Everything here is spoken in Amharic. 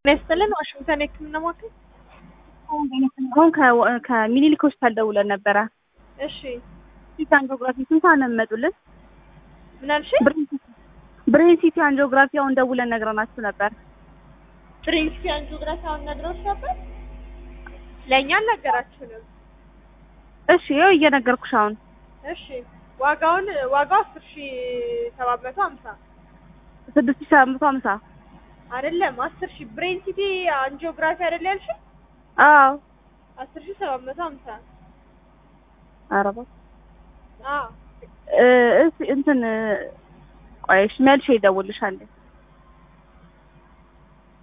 ጤና ይስጥልን ዋሽንግተን የህክምና ማዕከል አሁን ከ- ከሚኒሊክ ሆስፒታል ደውለን ነበረ። እሺ ሲቲ አንጂኦግራፊ ስንት ሰዓት ነው የሚመጡልን? ምን አልሽ ብሬን ሲቲ አንጂኦግራፊ አሁን ደውለን ነግረናችሁ ነበር። ብሬንስኪ አንጂኦግራፊ አሁን ነግረውሽ ነበር ለእኛ አልነገራችሁንም እሺ ይኸው እየነገርኩሽ አሁን እሺ ዋጋውን ዋጋው አስር ሺ ሰባት መቶ ሀምሳ ስድስት ሺህ ሰባት መቶ ሀምሳ አይደለም አስር ሺ ብሬን ሲቲ አንጂኦግራፊ አይደለ ያልሽ አዎ አስር ሺ ሰባት መቶ ሀምሳ ኧረ እባክህ አዎ እ እስ እንትን ቆይ እሺ መልሼ እደውልልሻለሁ።